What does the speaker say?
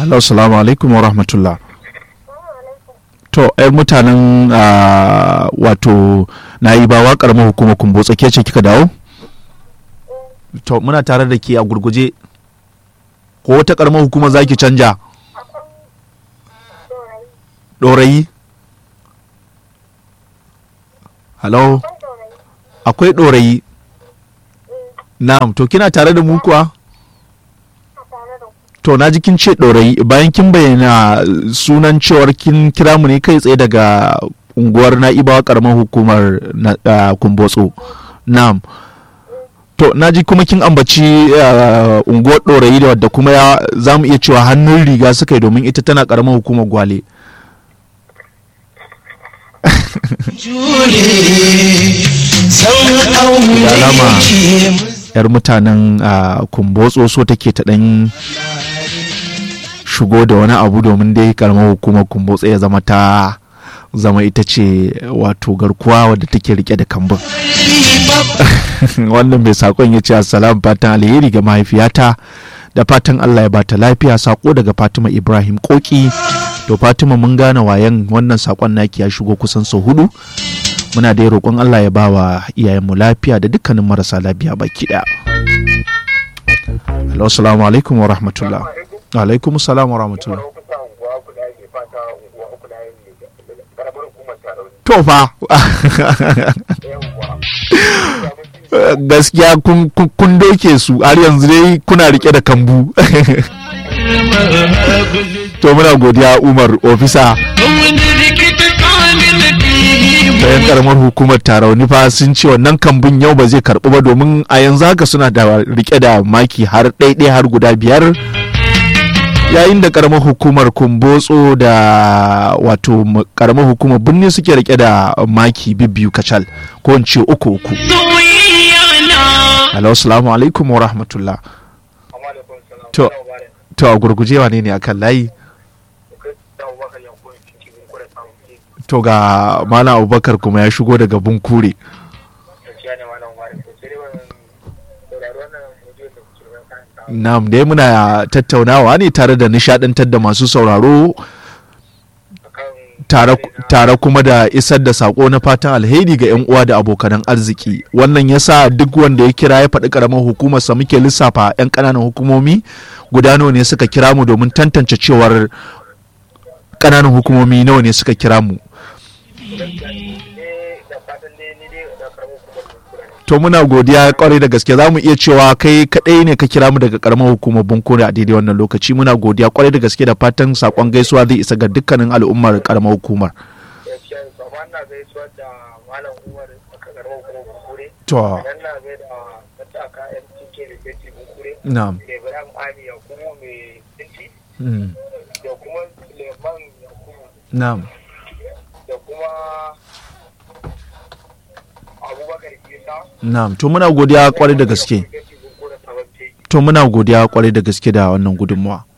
Hello, salamu alaikum wa rahmatullah. To, ‘yar mutanen ah, wato na yi bawa ƙaramar hukumar kumbo tsake ce kika dawo? To, muna tare da ke a gurguje. Ko wata ƙaramar hukumar za ki canja? Ɗorayi? Hello? Akwai ɗorayi? Na'am, to kina tare da mu kuwa? To na ji kin ce ɗorayi bayan kin bayyana sunan cewar kin kira mu ne kai tsaye daga unguwar na'ibawa karamar hukumar na- ah, kumbotso. Na'am. To na ji kuma kin ambaci ah, unguwar ɗorayi da wadda kuma ya za mu iya cewa hannun riga suka yi domin ita tana karamar hukumar gwale. Da alama yar mutanen ah, kumbotso so take ta ɗan shigo da wani abu domin dai karamar hukumar kumbotso ya zama ta zama ita ce wato garkuwa wadda take rike da kambun wannan mai sakon ya ce assalam fatan alheri ga mahaifiyata da fatan allah ya bata lafiya sako daga fatima ibrahim koki to fatima mun gane wayan wannan sakon naki ya shigo kusan sau hudu muna dai roƙon allah ya ba wa iyayenmu lafiya da dukkanin marasa lafiya baki ɗaya Hello, assalamu alaikum wa rahmatullah. Wa alaikum salam wa rahmatullah. To fa. Gaskiya kun kun- kun doke su har yanzu dai kuna rike da kambu. to muna godiya Umar ofisa bayan karamar hukumar tarauni fa sun ce wannan kambun yau ba zai karbu ba domin a yanzu haka suna da rike da maki har ɗaiɗai har guda biyar yayin da karamar hukumar kumbotso da wato m- karamar hukumar birni suke rike da maki biyu kacal ko in ce uku uku Hello, assalamu alaikum wa rahmatullah To. to a gurgujewa ne ne akan layi to ga malam abubakar kuma ya shigo daga bunkure Na'am dai muna tattaunawa ne tare da nishadantar da masu sauraro tare, tare kuma da isar da sako na fatan alheri ga 'yan uwa da abokanan arziki wannan yasa duk wanda ya kira ya faɗi ƙaramar hukumarsa muke lissafa 'yan ƙananan hukumomi guda nawa ne suka kira mu domin tantance cewar ƙananan hukumomi nawa ne suka kira mu to muna godiya kwarai da gaske za mu iya cewa kai kadai ne ka kira mu daga karamar hukumar bunkure a daidai wannan lokaci muna godiya kwarai da gaske da fatan sakon gaisuwa zai isa ga dukkanin al'ummar karamar hukumar to na'am Ibrahim Ali Yakubu mai tsinci mm, da kuma Suleiman Yakubu na'am da kuma Abubakar Isa. na'am to muna godiya kwarai da gaske Gaci Bunkura Sabon Teki. to muna godiya kwarai da gaske da wannan gudunmawa